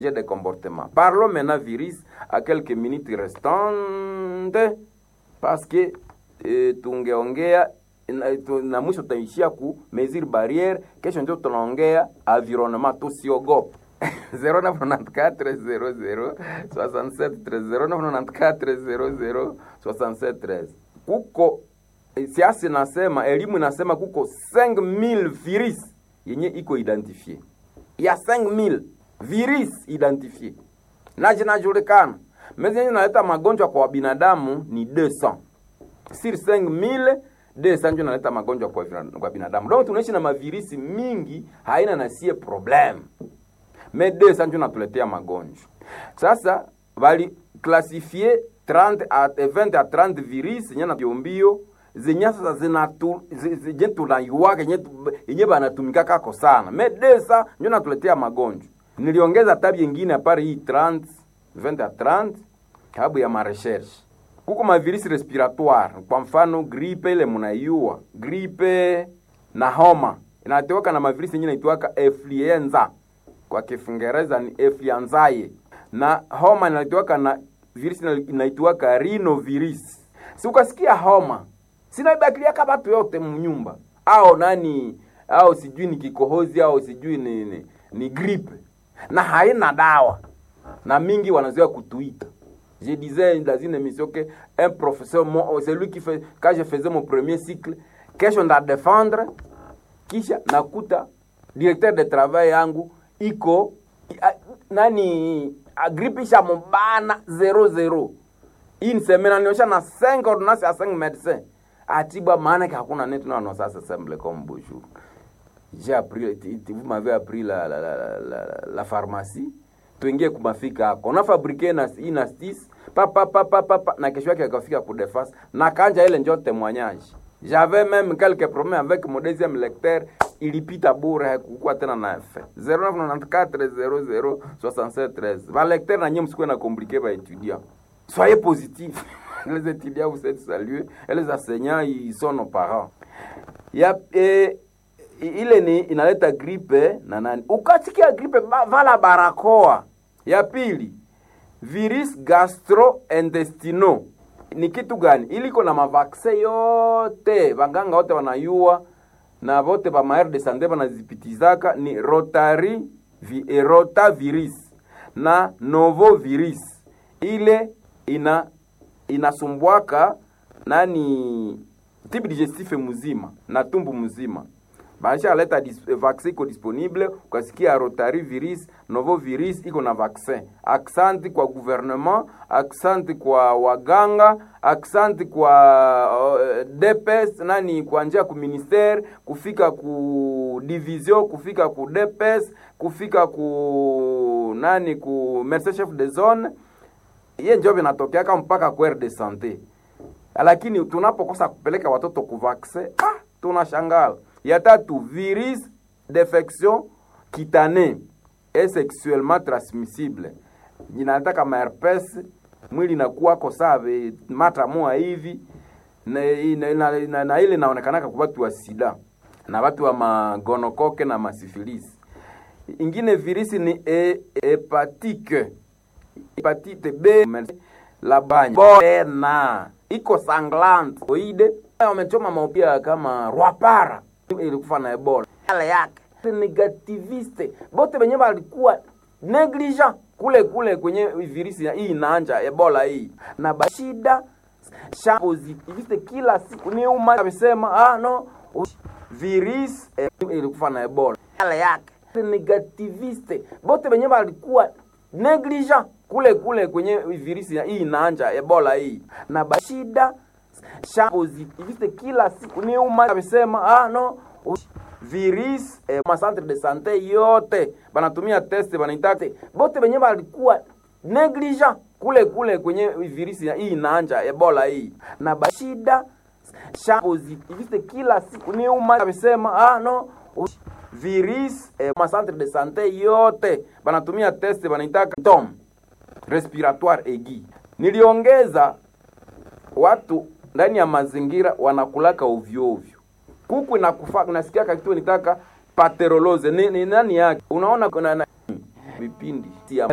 de comportement. Parlons maintenant virus à quelques minutes restantes parce que e, tungeongea na, tu, na mwisho tutaishia ku mesure barriere. Kesho ndio tunaongea environnement, tusiogope 0994006713 kuko siasa nasema elimu inasema kuko 5000 virus yenye iko identifie ya 5000 virus identifie na zinajulikana mezi yenye naleta magonjwa kwa binadamu ni 200 sur 5000 200 ndio naleta magonjwa kwa, kwa binadamu donc tunaishi na mavirisi mingi haina na sie problem me 200 ndio natuletea magonjwa sasa bali klasifie 30 a 20 a 30 virus zenye na biombio zenye sasa zinatu zenye tunaiwaka yenye banatumika kako sana me 200 ndio natuletea magonjwa niliongeza tabi nyingine apari hii 30 20 a 30 sababu ya marecherche kuko mavirisi respiratoire kwa mfano gripe ile munaiua gripe na homa inateweka na mavirisi yenye inaitwaka influenza kwa kiingereza ni influenzae na homa inaitwaka na virisi inaitwaka rhinovirus si ukasikia homa sinaibakiliaka batu yote mnyumba au nani au sijui ni kikohozi au sijui ni, ni, ni gripe na haina dawa na mingi wanazoea kutuita je disais dans une émission que un professeur c'est lui qui fait quand je faisais mon premier cycle kesho nda défendre kisha nakuta directeur de travail yangu iko a, nani agripisha mubana 00 hii ni semaine aniosha na 5 ordonnance ya 5 médecins atibwa maana que hakuna netu na non ça c'est simple comme bonjour j'ai appris vous m'avez appris la la, la, la, la pharmacie tuingie kumafika hako unafabrike na inastis papa papa papa na kesho yake akafika kudefas na kanja ile njo témoignage j'avais même quelques problèmes avec mon deuxième lecteur ilipita bure hakukuwa tena na effet 0994006713 va lecteur na nyie msikuwe na compliqué ba étudiant soyez positif les étudiants vous êtes salués et les enseignants ils sont nos parents ya eh, ile ni inaleta gripe na nani ukasikia gripe vala barakoa ya pili virus gastrointestinal ni kitu gani ili iko na mavaksin yote vanganga wote wanayua na vote va maire de sante vanazipitizaka ni rotari vi, rotavirus na novovirus ile ina inasumbwaka nani tibi digestif mzima na tumbu mzima baisha aleta dis, vaccin iko disponible ukasikia rotari virus novo virus iko na vaccin aksanti kwa gouvernement aksanti kwa waganga aksanti kwa uh, dps nani kwa njia ku ministere kufika ku division kufika ku dps kufika ku nani ku merce chef de zone iye njo vinatokeaka mpaka kwere de sante lakini tunapokosa kupeleka watoto ku vaccin ah, tunashangala ya tatu virus d'infection cutanée et sexuellement transmissible inataka maherpes mwili inakuwako save mata moa hivi na, na, na, na, na ile inaonekanaka kwa watu wa sida na watu wa magonokoke na masifilisi ingine virisi ni e, hepatike hepatite b la banya na iko sanglant oide wamechoma maupia kama rwapara ilikufa na ebola yale yake negativiste bote benye balikuwa negligent kule kule kwenye virisi hii inaanja ebola hii na bashida sha positiviste kila siku ni uma amesema ah no virus eh, ilikufa na ebola yale yake negativiste bote benye balikuwa negligent kule kule kwenye virisi hii inaanja ebola hii na bashida sha positiviste kila siku ni uma amesema ah no virus eh, ma centre de sante yote banatumia test banaitaka bote benye balikuwa negligent kule kule kwenye virisi hii inaanja ebola hii na bashida sha positiviste kila siku ni uma amesema ah no virus eh, ma centre de sante yote banatumia test banaitaka tom respiratoire aigu niliongeza watu ndani ya mazingira wanakulaka ovyo ovyo kuku inakufa nasikia kitu nitaka pateroloze ni, ni nani yake unaona kuna na, vipindi